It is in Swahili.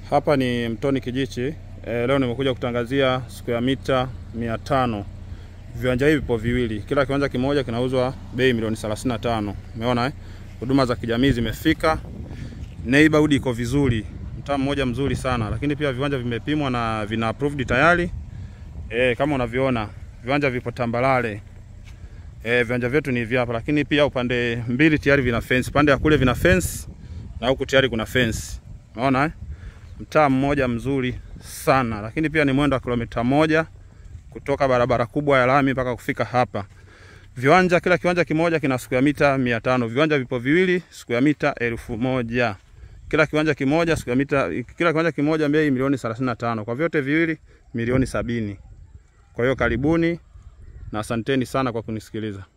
Hapa ni Mtoni Kijichi. E, leo nimekuja kutangazia square mita 500. Viwanja hivi vipo viwili, kila kiwanja kimoja kinauzwa bei milioni 35. Umeona eh? Huduma za kijamii zimefika, neighborhood iko vizuri, mtaa mmoja mzuri sana, lakini pia viwanja vimepimwa na vina approved tayari. E, kama unavyoona viwanja vipo tambalale. E, viwanja vyetu ni hivi hapa, lakini pia upande mbili tayari vina fence, pande ya kule vina fence na huku tayari kuna fence. Umeona eh? Mtaa mmoja mzuri sana, lakini pia ni mwendo wa kilomita moja kutoka barabara kubwa ya lami mpaka kufika hapa. Viwanja, kila kiwanja kimoja kina square mita 500. Viwanja vipo viwili, square mita elfu moja. Kila kiwanja kimoja square mita, kila kiwanja kimoja bei milioni 35. Kwa vyote viwili milioni sabini. Kwa hiyo karibuni na asanteni sana kwa kunisikiliza.